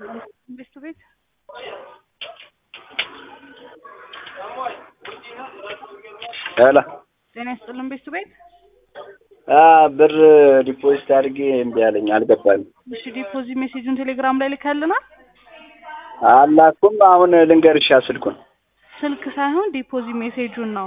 ቤቱ ቤት ሄሎ ጤና ይስጥልን ቤቱ ቤት ብር ዲፖዚት አድርጌ እምቢ አለኝ አልገባልኝ። እሺ ዲፖዚት ሜሴጁን ቴሌግራም ላይ ልከልናል አላኩም። አሁን ልንገርሻ ስልኩን ስልክ ሳይሆን ዲፖዚት ሜሴጁን ነው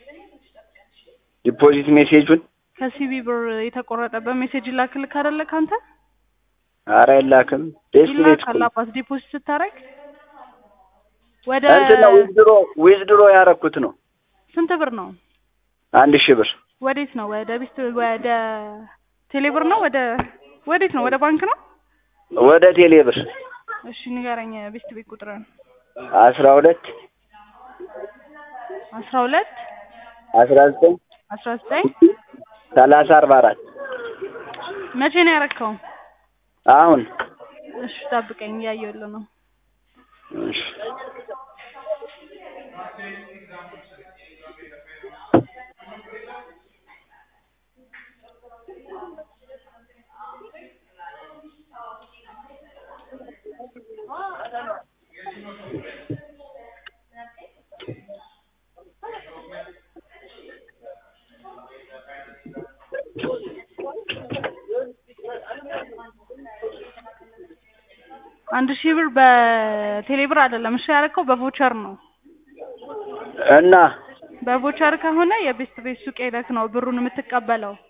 ዲፖዚት ሜሴጁን ከሲቢ ብር የተቆረጠበት ሜሴጅ ይላክልክ አይደለ ካንተ አረ አይላክም። ደስ ቤት ይላካል አባት ዲፖዚት ስታረግ ወደ እንትን ነው ዊዝድሮ ዊዝድሮ ያረኩት ነው ስንት ብር ነው አንድ ሺህ ብር ወዴት ነው ወደ ቢስት ወደ ቴሌብር ነው ወደ ወዴት ነው ወደ ባንክ ነው ወደ ቴሌ ብር እሺ ንገረኝ ቢስት ቤት ቁጥርን አስራ ሁለት አስራ ሁለት አስራ ዘጠኝ አስራ ዘጠኝ ሰላሳ አርባ አራት መቼ ነው ያረከው አሁን እሺ ጠብቀኝ እያየሁልህ ነው እሺ አንድ ሺህ ብር በቴሌብር አይደለም እሺ ያረከው በቮቸር ነው እና በቮቸር ከሆነ የቤስት ቤት ሱቅ ሄደክ ነው ብሩን የምትቀበለው